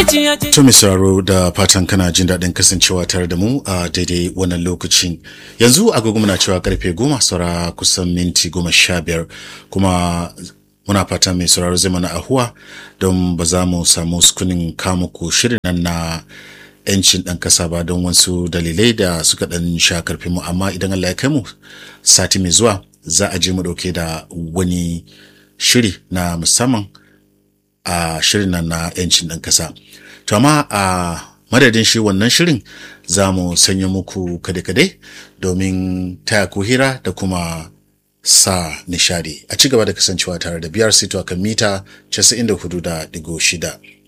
To mai sauraro da fatan kana jin daɗin kasancewa tare da mu a daidai wannan lokacin. Yanzu agogo muna cewa karfe goma saura kusan minti goma sha biyar kuma muna fatan mai sauraro zai mana ahuwa don ba za mu samu sukunin kamuku shirin nan na yancin ɗan ƙasa ba don wasu dalilai da suka ɗan sha karfin mu amma idan Allah ya kai mu sati mai zuwa za a je mu ɗauke da wani shiri na musamman a shirin nan na yancin ɗan ƙasa. To amma a madadin shi wannan shirin za mu sanya muku kade-kade domin taya ku hira da kuma sa nishadi a ci gaba da kasancewa tare da biyar sito kan mita 94.6.